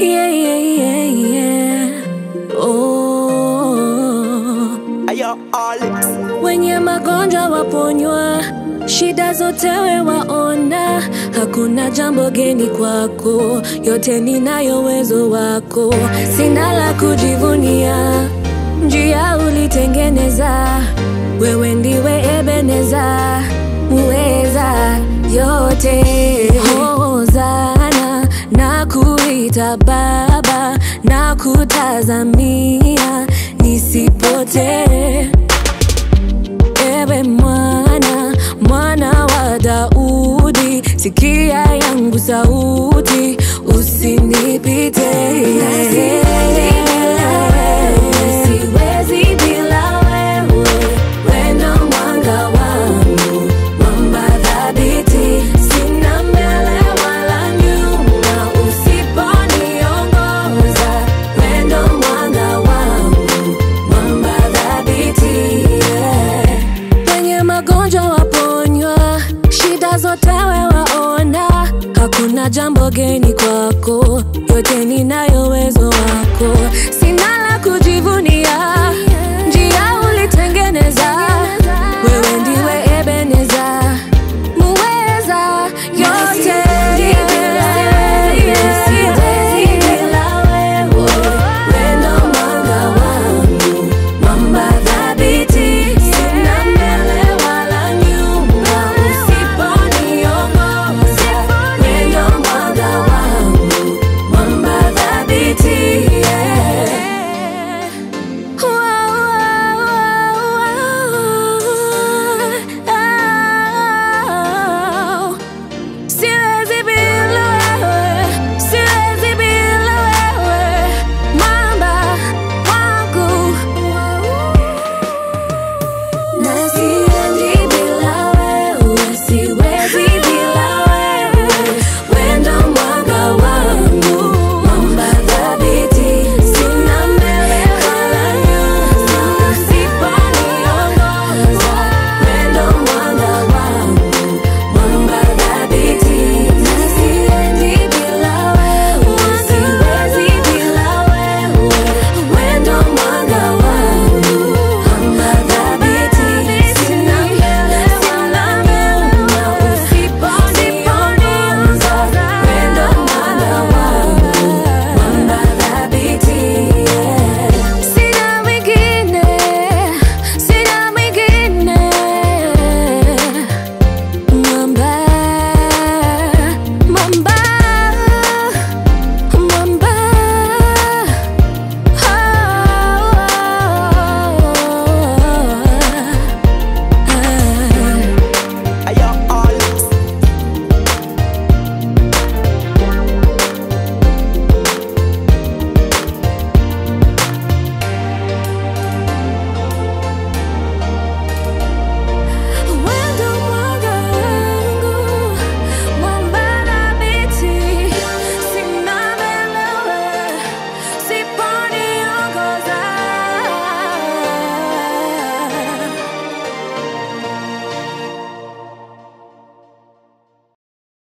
Yeah, yeah, yeah, yeah. Oh. Ayo, Alex. Wenye magonjwa waponywa, shida zote we waona, hakuna jambo geni kwako, yote ninayo uwezo wako, sina la kujivunia, njia ulitengeneza, wewe ndiwe Ebeneza, muweza yote. Hozana na kuita Baba na kutazamia nisipotee Ewe mwana, mwana wa Daudi, sikia yangu sauti, usinipite. Siwezi bila wewe, wewe ndo mwanga wangu, mwamba thabiti, sina mbele wala nyuma, usiponiongoza, wewe ndo mwanga wangu, mwamba thabiti, yeah. Wenye magonjwa waponywa, shida zote we waona, hakuna jambo geni kwako, yote ninayo uwezo wako, sina la kujivunia, njia ulitengeneza, wewe ndiwe Ebeneza, muweza